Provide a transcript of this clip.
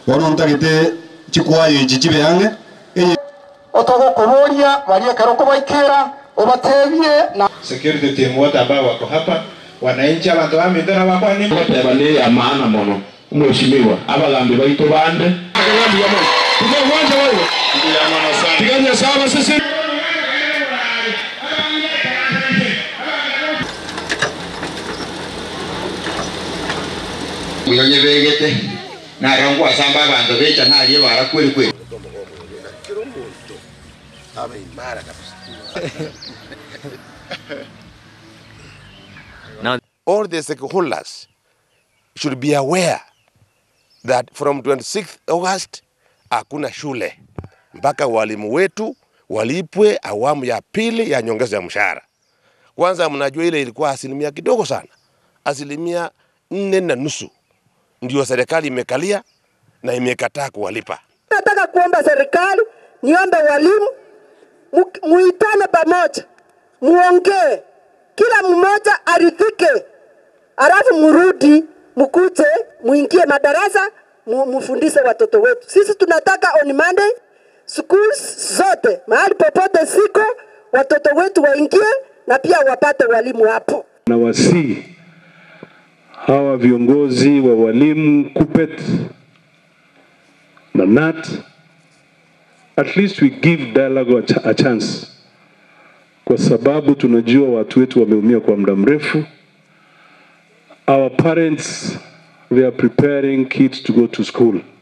bono ntagete chikwayo ichi chibe ang'e eye otogokuburia bariekera kubaikira ubatebie na security team wote ambao wako hapa, wananchi, abantu ba Mindoro bakwani goteba nä ya maana mono mweshimiwa abagambi baitå bande tiganya saba sisi muyonye begete narangwa asamba abantu becha ntalie bara kweli kweli all the stakeholders should be aware that from 26th August hakuna shule mpaka walimu wetu walipwe awamu ya pili ya nyongeza ya mshahara. Kwanza mnajua ile ilikuwa asilimia kidogo sana, asilimia nne na nusu ndio serikali imekalia na imekataa kuwalipa. Nataka kuomba serikali, niombe walimu, mu- muitane pamoja, muongee, kila mmoja aridhike, alafu murudi mukuje, muingie madarasa, mu- mufundishe watoto wetu. Sisi tunataka on Monday schools zote mahali popote siko, watoto wetu waingie na pia wapate walimu hapo. na wasii hawa viongozi wa walimu KUPPET na NAT, at least we give dialogue a, ch a chance, kwa sababu tunajua watu wetu wameumia kwa muda mrefu. Our parents they are preparing kids to go to school.